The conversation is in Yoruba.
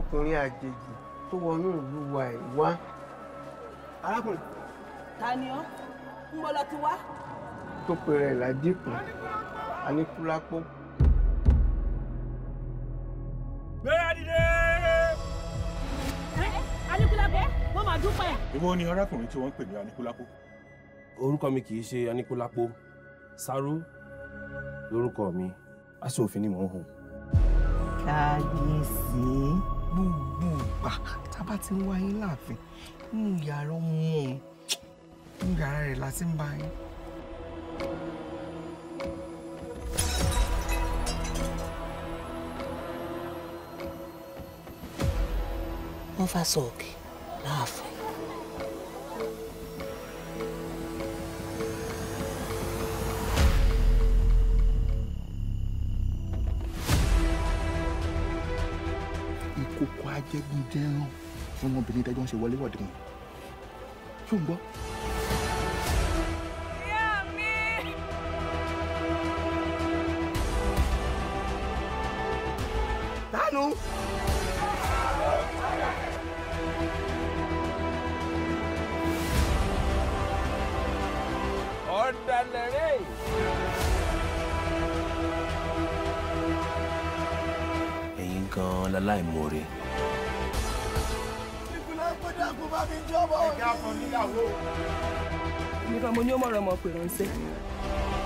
ọkùnrin àjèjì tó wọnú ìlú wa ẹ̀ wá. arákùnrin ta ni ọ́ ń bọ́ lọ ti wá. tó pe rẹ̀ ládìkù aníkúlápó. gbéra dìde. Aníkúlápó wọ́n máa dúpẹ́. ìwọ ni arákùnrin tí wọ́n ń pè ní anikulapo. orúkọ mi kì í ṣe aníkúlápó sáró lórúkọ mi aṣọ òfin ni mò ń hùn. kábíyèsí gbogbo ìgbà tábà ti ń wá yín láàfin nínú yàrá ọmọ òun nínú yàrá rẹ̀ la ti ń bá yín. wọ́n fà sọ̀kè láàfin. ìkòkò ajẹgúnjẹran fún ọmọbìnrin tẹjọ ń ṣe wọléwọ̀de wọn ṣó ń gbọ́. dánú. ọ̀dàlẹ̀ rẹ̀. ẹ̀yin gan-an láláìmoore. nìkan mo ní ó mọ̀rọ̀ ọmọ pè ránṣẹ́.